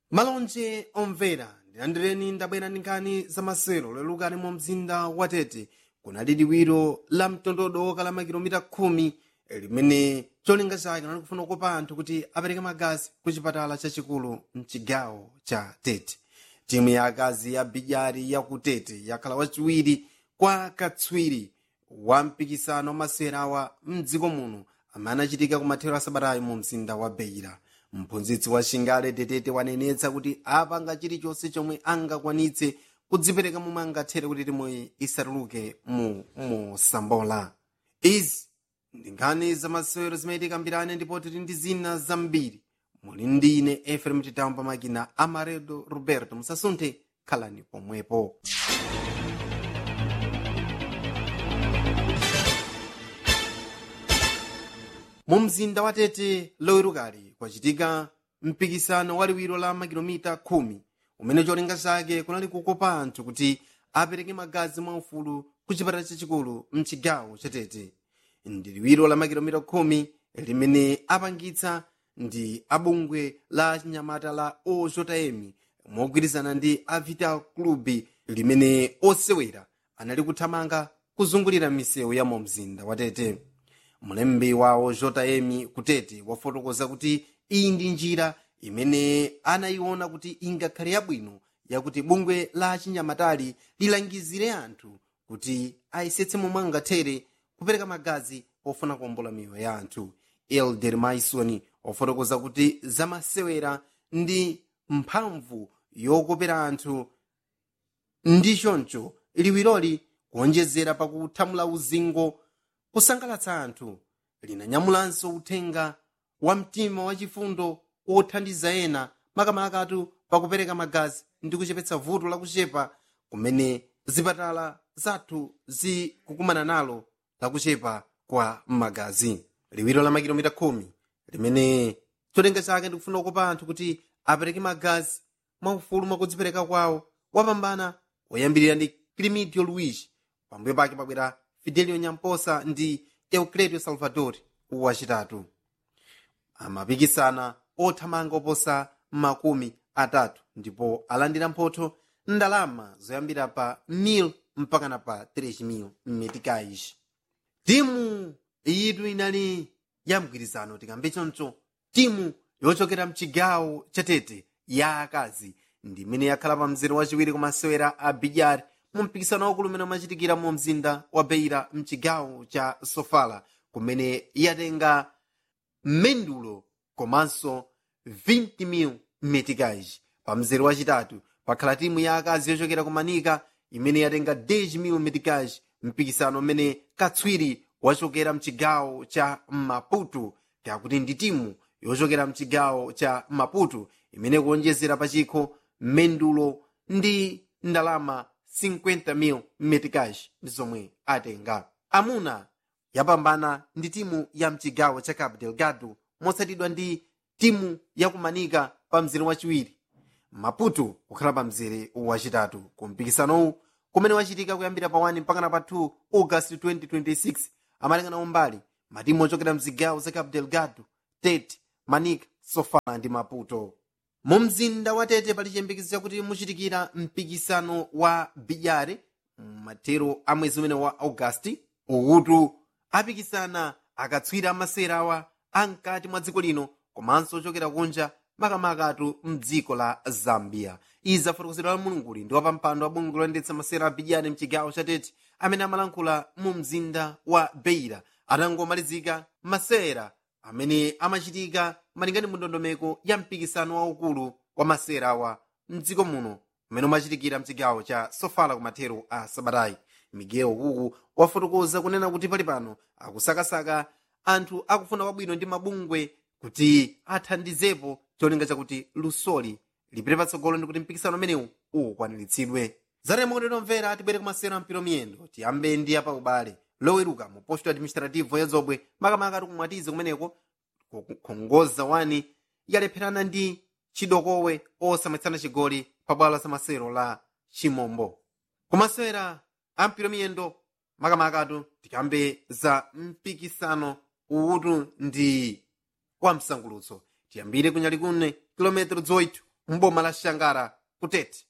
malonje omvera ndilandireni ndabwera ndi nkhani zamasewero lolukani mu mzinda wa tete kunali liwiro la mtondodo wokala makilomita khumi limene cholinga chake linali kufuna kukopa anthu kuti apereke magazi ku chipatala chachikulu mchigawo cha tete timu ya akazi ya bijari ya ku tete yakhala wachiwiri kwa katswiri wa mpikisano wamasewera awa mdziko muno amene anachitika ku mathero asabatayi mu mzinda wa beira mphunzitsi wa shingale tetete wanenetsa kuti apanga chilichonse chomwe angakwanitse kudzipereka momwe angathere kuti timuyi isatuluke mu mosambola izi ndi nkhani zamasewero zimene tikambirane ndipo tili ndi zina zambiri muli ndi ine efrem titawu pamakina amaredo roberto musasunthe khalani pomwepo mu mzinda wa tete lowerukali kwachitika mpikisano waliwiro la makilomita khumi umene cholinga chake kunali kukopa anthu kuti apereke magazi mwaufulu ku chipatala chachikulu mchigawo cha tete ndi liwiro la makilomita khumi limene apangitsa ndi abungwe la chinyamata la ojm mogwirizana ndi a vital club limene osewera anali kuthamanga kuzungulira misewu ya mu mzinda wa tete mlembi wawo jm kutete wafotokoza kuti iyi ndi njira imene anayiona kuti ingakhale yabwino yakuti bungwe la chinyamatali lilangizire anthu kuti ayesetse momwe angathere kupereka magazi ofuna kuombola miyoyo ya anthu elder maison wafotokoza kuti zamasewera ndi mphamvu yokopera anthu ndi choncho liwiroli kuonjezera pakuthamula uzingo kusangalatsa anthu linanyamulanso uthenga wa mtima wachifundo othandiza ena makamakatu pakupereka magazi ndi kuchepetsa vuto lakuchepa kumene zipatala zathu zikukumana nalo lakuchepa kwa magazi liwiro la makilomita khumi limene cholinga chake ndikufuna kukopa anthu kuti apereke magazi mwaufulu mwakudzipereka kwawo wapambana woyambirira ndi climidio luigi pambuyo pake pabwera fidelio nyamposa ndi eucledio salvador wachitatu amapikisana othamanga oposa makumi atatu ndipo alandira mphotho ndalama zoyambira pa 1000 mpakana pa 3000 meticais timu iyitu inali ya mgwirizano tikambe choncho timu yochokera mchigawo chatete ya akazi ndi imene yakhala pa mzere wachiwiri kumasewera a bijari mu mpikisano waukulu umene umachitikira mu mzinda wa beira mchigawo cha sofala kumene yatenga mendulo komanso 20,000 meticais pa mzere wachitatu pakhala timu ya akazi yochokera ku manika imene yatenga 10,000 meticais mpikisano umene katswiri wachokera mchigawo cha maputo kakuti ndi timu yochokera mchigawo cha maputo imene kuonjezera pachikho mendulo ndi ndalama 50,000 meticais ndi zomwe atenga amuna yapambana ndi timu ya mchigawo cha cabo delgado motsatidwa ndi timu yakumanika pa mzere wachiwiri maputo kukhala pa mzere wachitatu ku mpikisanowu kumene wachitika kuyambira pa 1 mpakana pa 2 august 2026 amalingana mbali matimu ochokera mzigawo za cabo delgado tete manika sofala ndi maputo mu mzinda wa tete pali chiyembekezo chakuti muchitikira mpikisano wa bijare mathero a mwezi umene wa augasti ukutu apikisana akatswiri amasewera awa amkati mwa dziko lino komanso ochokera kunja makamakatu mdziko la zambia izi zafotokozedwa la mulunguli ndi wapampando wa bungwe loyendetsa masewera a bijare mchigawo cha tete amene amalankhula mu mzinda wa beira atangomalizika masewera amene amachitika malingana mu ndondomeko ya mpikisano waukulu wa masewera awa mdziko muno umene umachitikira mchigawo cha sofala kumathero a sabatayi miguel kuku wafotokoza kunena kuti pali pano akusakasaka anthu akufuna kwabwino ndi mabungwe kuti athandizepo cholinga chakuti lusoli lipite patsogolo ndi kuti mpikisano umenewu ukwaniritsidwe zatemokotero mvera atibwere kumasewera mpiro miyendo tiyambe ndi apa ubale loweruka mu posto administrativo ya zobwe makamaka ati kumwatize kumeneko kukhongoza wani yalepherana ndi chidokowe osamwetsana chigoli pa bwalo la masewero la chimombo kumasewera a mpiro miyendo makamakatu tikambe za mpikisano uwutu ndi wa msangulutso tiyambire kunyali kune kilometero 8 mboma la xangara kutete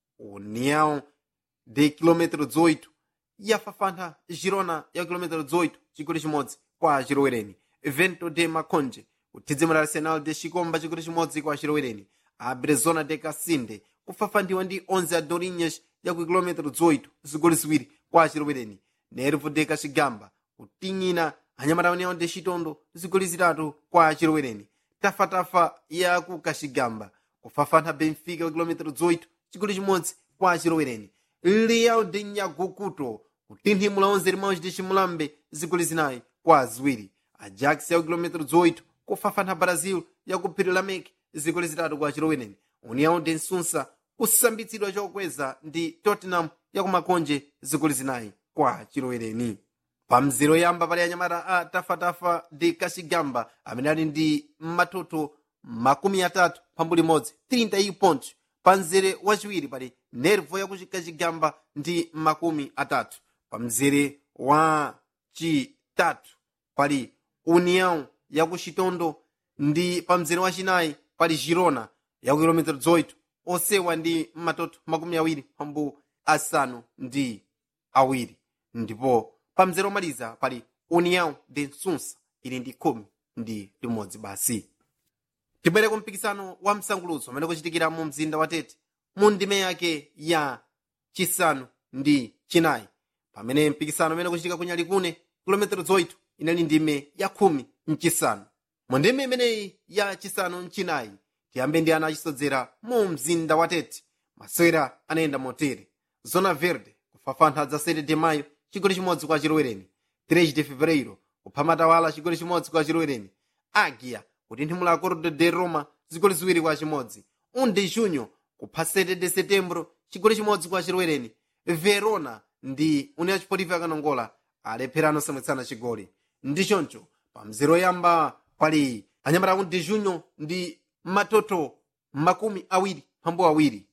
união de quilômetro 18 yafafantha girona ya quilômetro 18 chigoli chimodzi kwa chilowereni vento de maconje kuthidzimira arsenal de chikomba chigoli chimodzi kwa chilowereni a brezona de casinde kufafandiwa ndi 11 a dorinhas ya ku quilômetro 18 zigoli ziwiri kwa chilowereni nervo de kachigamba kutinyina anyamata união de chitondo zigoli zitatu kwa chilowereni tafatafa ya ku kachigamba kufafantha benfica ku quilômetro 18 chigoli chimodzi kwa chilowereni leal de nyagukuto kutinthimula 11 limawuci de chimulambe zigoli zinayi kwa ziwiri ajax ya ku quilômetro 18 kufafantha brazil ya ku phiri la mek zigoli zitatu kwa chilowereni união de nsunsa kusambitsidwa chokweza ndi tottenham ya ku makonje zigoli zinayi kwa chilowereni pa mzero yamba pali anyamata a tafatafa de kachigamba amene ali ndi matoto makumi atatu pambuli imodzi 30 pontos pa mzere wachiwiri pali nervo ya kachigamba ndi makumi atatu pa mzere wa chitatu pali união ya ku chitondo ndi pa mzere wachinayi pali girona ya ku kilomita 18 osewa ndi matoto makumi awiri pambu asanu ndi awiri ndipo pa mzere omaliza pali união de nsunsa ili ndi khumi ndi limodzi basi tibwere ku mpikisano wa msangulutso umene kuchitikira mu mzinda wa tete mu ndime yake ya chisanu ndi chinayi pamene mpikisano umene kuchitika kunyalikune kilometero 8 inali ndime ya khumi mchisanu mu ndime imeneyi ya chisanu mchinayi tiyambe ndi ana achisodzera mu mzinda wa tete masewera anayenda motere zona verde kufafantha dza 7 de mayo chigoli chimodzi kwa chilowereni 3 de fevereiro kupha matawala chigoli chimodzi kwa chilowereni agia kutinthimula cordo de roma zigoli ziwiri kwa chimodzi 1 de junho kupha 7 de setembro chigoli chimodzi kwa chilowereni verona ndi união chipotivo yakanongola alepherano samwetsana chigoli ndi choncho pa mzero yamba pali anyamata aku de junho ndi matoto makumi awiri mphambu awiri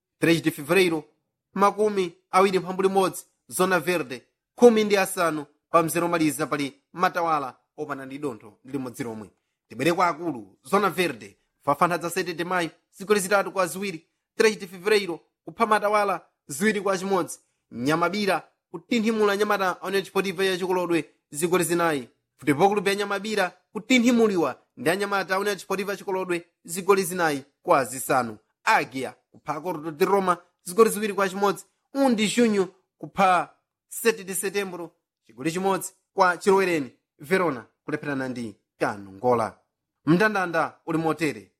3 de fevereiro makumi awiri mphambu limodzi zona verde khumi ndi asanu pa mzero omaliza pali matawala opanda ndi dontho ndi limodzi lomwe tibwere kwa akulu zona verde fafantha dza 7 de mayo zigoli zitatu kwa ziwiri 3 de fevereiro kupha matawala ziwiri kwa chimodzi nyamabira kutinthimula nyamata aone chipotivo ya chikolodwe zigoli zinayi futepo kulupe ya nyamabira kutinthimuliwa ndi anyamata aone chipotivo ya chikolodwe zigoli zinayi kwa zisanu agia kupha cordo de roma zigoli ziwiri kwa chimodzi undi junho kupha 7 de setembro chigoli chimodzi kwa chilowereni verona kulepherana ndi kanongola mndandanda uli motere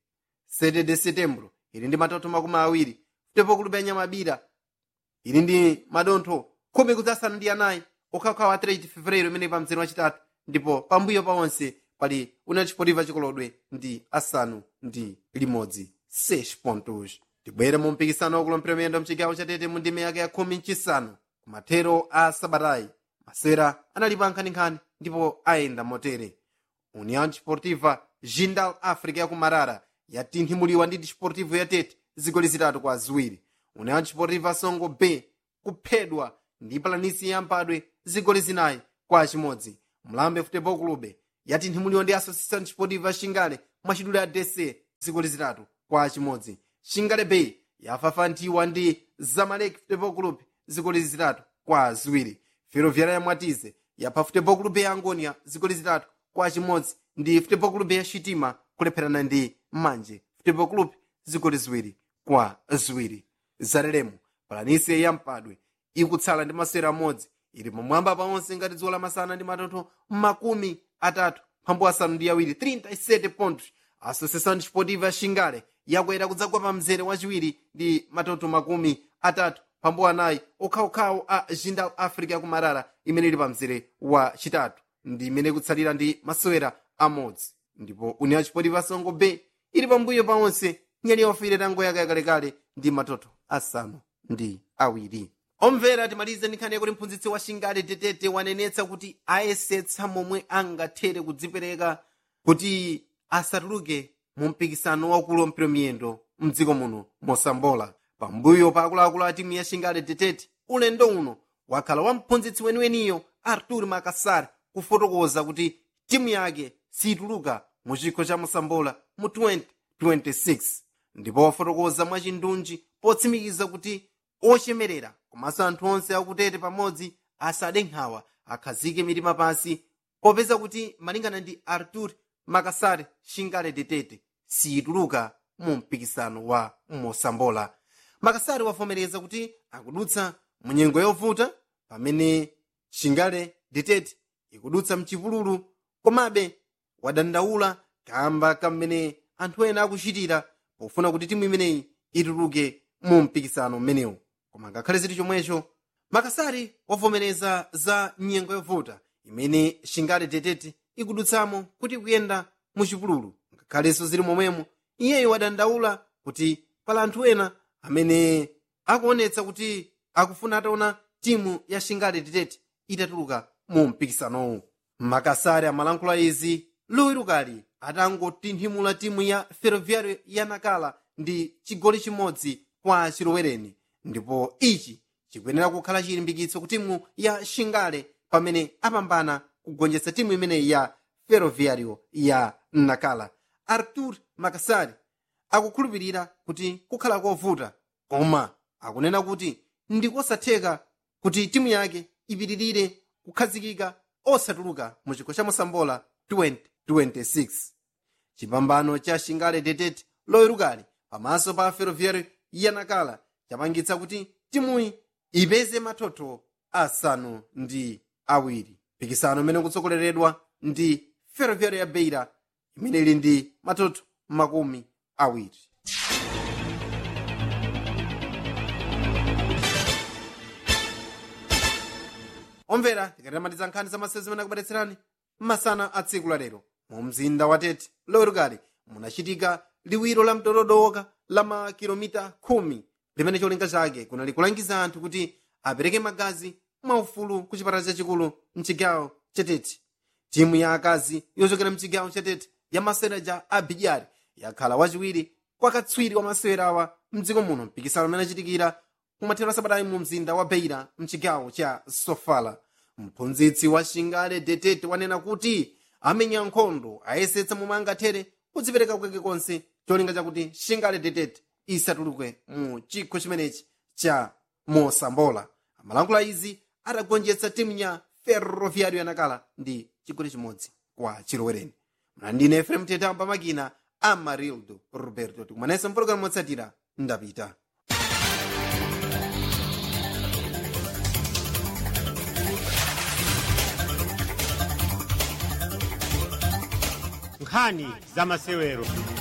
7 de setembro ili ndi matoto makumi awiri futepo kulupe ya nyamabira ili ndi madontho khumi kudzasanu ndi anayi okhaokhawa 3 fevereiro imene pa mzere wachitatu ndipo pambuyo pa onse pali una chipotiva chikolodwe ndi asanu ndi limodzi 6 pontos tibwere mu mpikisano wakulompera miyendo mchigawo chatete mu ndime yake ya khumi mchisanu kumathero a sabatayi masewera analipo nkhaninkhani ndipo ayenda motere união desportiva jindal africa yakumarara yatinthimuliwa ndi desportivo yatete zigoli zitatu kwa ziwiri união desportiva songo b kuphedwa ndi palanisi yampadwe zigoli zinayi kwa chimodzi mlambe futebol clube yatinthimuliwa ndi associação desportiva xingale mwachidule ya dc zigoli zitatu kwa chimodzi xingale bay yafafanthiwa ndi zamalek futebol club zigoli zitatu kwa ziwiri ferroviária ya mwatize yapha futebol club ya angonia zigoli zitatu kwa chimodzi ndi futebol club ya xitima kulepherana ndi manje futebol club zigoli ziwiri kwa ziwiri zalelemo palanise yampadwe ikutsala ndi masewera amodzi ili pamwamba paonse ngati dzuwa lamasana ndi matoto makumi atatu phambu asanu ndi awiri 37 pontos associação desportiva xingale yakwera kudzagwa pa mzere wachiwiri ndi matoto makumi atatu phambu anayi okhaokhawo a jindal africa yakumarara imene ili pa mzere wa chitatu ndi imene ikutsalira ndi masewera amodzi ndipo união desportiva songo b ili pambuyo paonse nyali yaufire tango yake yakalekale ndi matoto asanu ndi awiri omvera timalize ndi nkhani yakuti mphunzitsi wa xingale tetete wanenetsa kuti ayesetsa momwe angathere kudzipereka kuti asatuluke mu mpikisano wakulu wampira miyendo mdziko muno mosambola pambuyo pa akuluakulu a timu ya xingale tetete ulendo uno wakhala wa mphunzitsi weniweniyo artur makasar kufotokoza kuti timu yake situluka mu chikho cha mosambola mu 2026 ndipo wafotokoza mwachindunji potsimikiza kuti ochemerera komanso anthu onse akutete pamodzi asade nkhawa akhazike mitima pansi popeza kuti malingana ndi artur makasare shingale detete siyituluka mu mpikisano wa mosambola makasare wavomereza kuti akudutsa mu nyengo yovuta pamene shingale detete ikudutsa mchipululu komabe wadandaula kamba kamene anthu ena akuchitira pofuna kuti timu imeneyi ituluke mu mpikisano mmenewu koma ngakhale ziti chomwecho makasari wavomereza za nyengo yovuta imene shingale detete ikudutsamo kuti kuyenda mu chipululu ngakhalenso zili momwemo iyeyo wadandaula kuti pali anthu ena amene akuonetsa kuti akufuna ataona timu ya shingale detete itatuluka mu mpikisanowu makasari amalankhula izi lowerukali atangotinthimula timu ya ferroviario ya nakala ndi chigoli chimodzi kwa chilowereni ndipo ichi chikuyenera kukhala chilimbikitso ku timu ya shingale pamene apambana kugonjetsa timu imeneyi ya ferroviario ya nakala artur makasari akukhulupirira kuti kukhala kovuta koma akunena kuti ndikosatheka kuti timu yake ipitirire kukhazikika osatuluka mu chikho cha mosambola 2026 chipambano cha shingale detete lowerukali pamaso pa ferroviario ya nakala chapangitsa kuti timuyi ipeze mathotho asanu ndi awiri mpikisano imene kutsogoleredwa ndi ferroviario ya beira imene ili ndi mathotho makumi awiri omvera tikatamatiza nkhani za masewero zimene akubadetserani masana a tsiku la lero mu mzinda wa tete lowerukali munachitika liwiro la mtododoka la makilomita khumi limene cholinga chake kunali kulangiza anthu kuti apereke magazi mwaufulu ku chipatala chachikulu mchigawo chatete timu ya akazi yochokera mchigawo chatete ya maseraja a bidyari yakhala wachiwiri kwa katswiri wa masewera awa mdziko muno mpikisano umene achitikira kumathero asabatayi mu mzinda wa beira mchigawo cha sofala mphunzitsi wa shingale detete wanena kuti amenya nkhondo ayesetsa momwe angathere kudzipereka kwake konse cholinga chakuti shingale detete isatuluke mu chikho chimenechi cha mosambola amalankhula izi atagonjetsa timu ya ferroviario yanakala ndi chigoli chimodzi kwa chilowereni mlandine efrem teta pamakina amarildo roberto tikumananso mpologalamu motsatira ndapita nkhani za masewero